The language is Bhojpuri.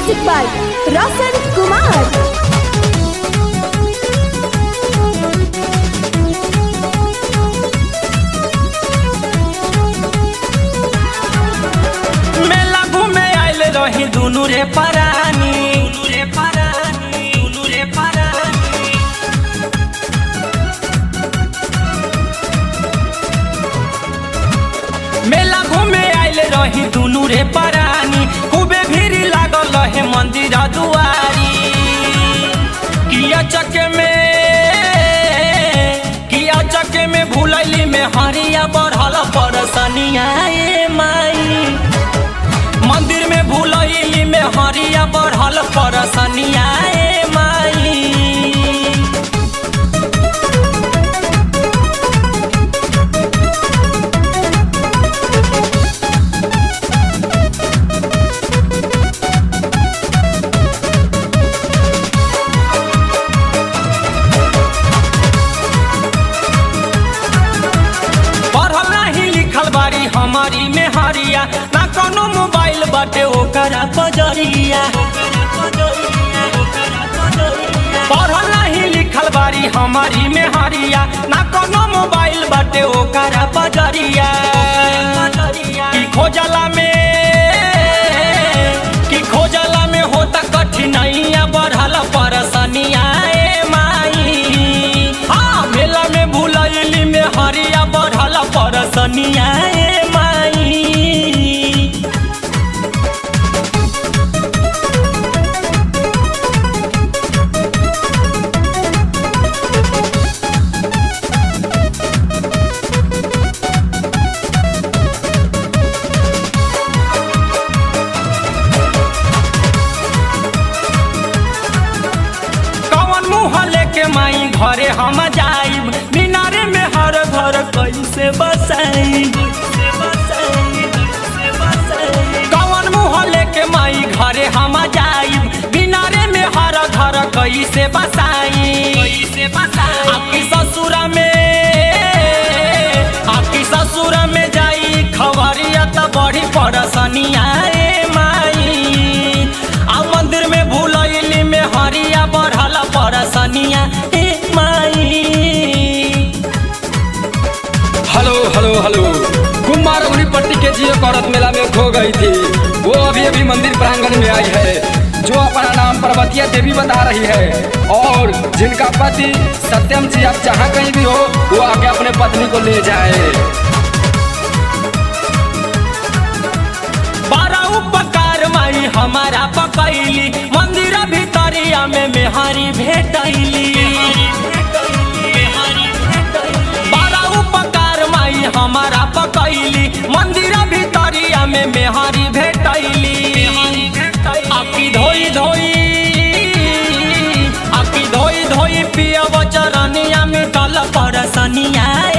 Music by Roshan Kumar. मेला घूमे आइल रही दुनू रे परानी दुनू रे परानी दुनू रे परानी मेला घूमे आइल रही दुनू रे परानी खूबे भीड़ लागल रहे मंदिर दुआरी किया चके में किया चके में भूलैली में हरिया बढ़ल परसनिया ए माई मंदिर में भूलैली में हरिया बढ़ल परसनिया ए माई पढ़ल नहीं लिखल बारी हमारी में हरिया ना कोनो मोबाइल बाटे ओकरा पजरिया पढ़ल नहीं लिखल बारी हमारी में हरिया ना कोनो मोबाइल बाटे ओकरा पजरिया की खोजला में की खोजला में होता कठिनाइया बढ़ल परसनिया ए माई हाँ मेला में भूलैली में हरिया बढ़ल परसनिया ए माई कवन मुँह लेके माई घरे हम जाइब मीनारे में हर घर कैसे बसाई कवन मुँह लेके माई घरे हम जाइब मीनारे में हर घर कैसे बसाई आपकी ससुरा में आपकी ससुरा में जाई खबरिया त बड़ी पड़सनिया ए माई आ मंदिर में भूलैली में हरिया बढ़ल परसनिया ए माई hello hello hello Kumar Patti के जियो औरत मेला में खो गई थी वो अभी अभी मंदिर प्रांगण में आई है जो अपना नाम पर्वतिया देवी बता रही है और जिनका पति सत्यम जी आप जहाँ कहीं भी हो वो आके अपने पत्नी को ले जाए बड़ा उपकार माई हमारा पकैली मंदिर भीतरिया में मेहारी भेटैली बड़ा उपकार माई हमारा पकैली मंदिर भीतरिया में मेहारी भेटैली आपकी धोई धोई आपकी धोई धोई पियब चरनिया में कल परसनिया